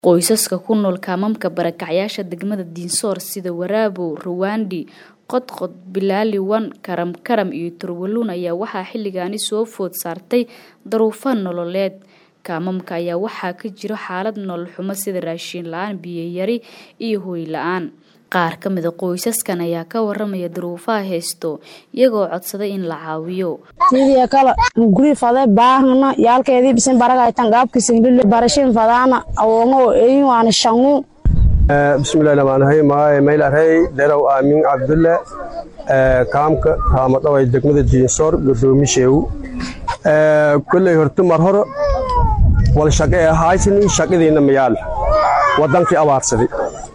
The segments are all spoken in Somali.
Qoysaska ku nool kaamamka barakacyaasha degmada Dinsoor sida Waraabow, Rwandi, Qodqod, Bilaaliwan, Karam Karam iyo Turwalun ayaa waxaa xilligaani soo food saartay duruufo nololeed. Kaamamka ayaa waxaa ka jira xaalad nolol xumo sida raashin la'aan, biyo yari iyo hoy la'aan. Qaar ka mid a qoysaskan ayaa ka waramaya duruufaha haysto iyagoo codsaday in la caawiyo. sidii kala guri fade baahna yaalkeedii bisin baraga tan gaabki singlil barashin fadana awongo eyin waana shangu bismillahi rahmaani rahiim magaca mayl arey derow aamin cabdulle kaamka raamadhaway degmada diinsoor gudoomisheewu kolley horta mar hore wal shaqe ee haysani shaqadiina mayaal wadankii abaarsaday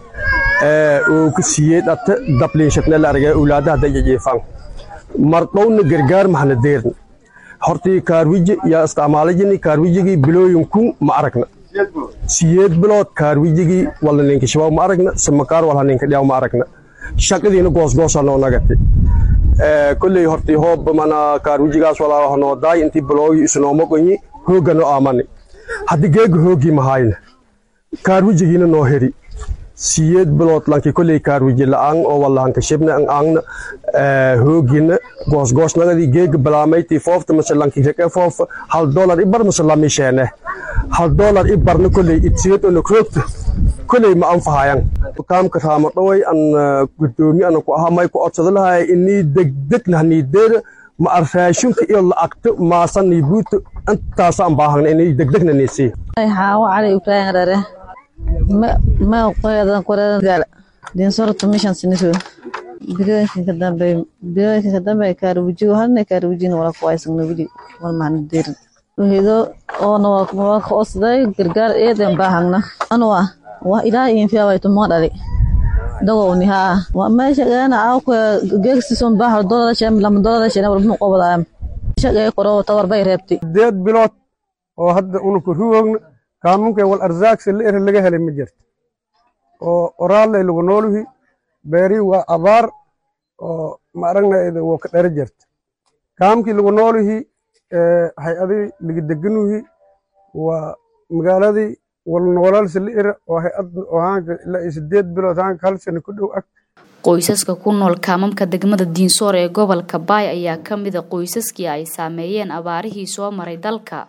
uu ku siiyey dhate dabliinshadne la argay ulaadaha dayajiifan mar dhowna gargaar mahna deerna hortii kaarwiji yaa isticmaalajini kaarwijigii bilooyinkun ma aragna siyeed bilood kaarwijigii walna ninka shabaab ma aragna samakaar walha ninka dhiyaw ma aragna shaqadiina goosgoosa noo nagati kolley hortii hoob mana kaarwijigaas walaa noo daay intii biloogi isnooma qonyi hoogga noo aamani haddii geega hooggii mahayna kaarwijigiina noo heri siyeed bilood lanki kolley kaarwiji la'aan oo wallahanka shibna an aangna hoogina goosgoosnagadii geega balaamaytii foofta mase lanki reke foofa hal dolar ibar mase lamisheene hal dolar ibarna kolley itiyad ona roogta kolley ma anfahayan kaamka raama dhaway an gudoomi ana ku ahaa may ku codsada lahay inii degdegna hanii deera ma ar raashinka iyo la'agta maasanii buuta intaasaan baahagna inii degdegna niisii xaawo cali ibraahim rare ma qoyadan qoradan gaala dinsorto mishan siniso bilooyinkan ka dambe bilooyinkan ka dambe kaarwijigo halna kaarwijina wala kuwaysagna wili wal mahna deerin wahido oona waa ka osday gargaar eedan baahagna anwa waa ilaa infiya way tumo dhali dagowni haa waa meesha gaana awka geegsison baahar dolada shem lama dolada shena walbnu qobadaam shaqee qoro tawar bay reebtay sideed bilood oo hadda unuku ruwogna kaamunka wal arzaagsa la ere laga helay ma jirto oo oraalay lagu nooluhi beerii waa abaar oo ma aragnayda woo ka dhara jirta kaamkii lagu nooluhi hay-adii laga deganuhi waa magaaladii wal noolalsa la ere oo hay-ad oo haanka ilaa sideed bilood haanka hal sano ku dhow ag qoysaska ku nool kaamamka degmada diinsoor ee gobolka baay ayaa ka mid a qoysaskii ay saameeyeen abaarihii soo maray dalka